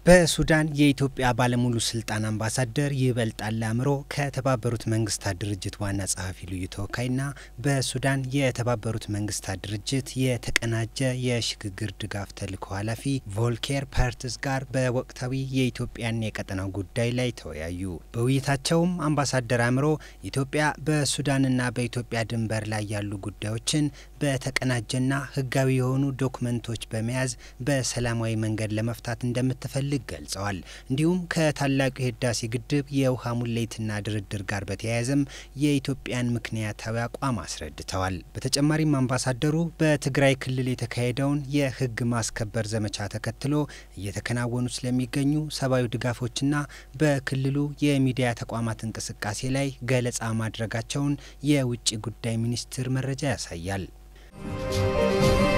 በሱዳን የኢትዮጵያ ባለሙሉ ስልጣን አምባሳደር ይበልጣል አእምሮ ከተባበሩት መንግስታት ድርጅት ዋና ጸሐፊ ልዩ ተወካይና በሱዳን የተባበሩት መንግስታት ድርጅት የተቀናጀ የሽግግር ድጋፍ ተልዕኮ ኃላፊ ቮልኬር ፐርትስ ጋር በወቅታዊ የኢትዮጵያና የቀጠናው ጉዳይ ላይ ተወያዩ። በውይይታቸውም አምባሳደር አእምሮ ኢትዮጵያ በሱዳንና በኢትዮጵያ ድንበር ላይ ያሉ ጉዳዮችን በተቀናጀና ህጋዊ የሆኑ ዶክመንቶች በመያዝ በሰላማዊ መንገድ ለመፍታት እንደምትፈልግ ገልጸዋል። እንዲሁም ከታላቁ የህዳሴ ግድብ የውሃ ሙሌትና ድርድር ጋር በተያያዘም የኢትዮጵያን ምክንያታዊ አቋም አስረድተዋል። በተጨማሪም አምባሳደሩ በትግራይ ክልል የተካሄደውን የህግ ማስከበር ዘመቻ ተከትሎ እየተከናወኑ ስለሚገኙ ሰብአዊ ድጋፎችና በክልሉ የሚዲያ ተቋማት እንቅስቃሴ ላይ ገለጻ ማድረጋቸውን የውጭ ጉዳይ ሚኒስቴር መረጃ ያሳያል።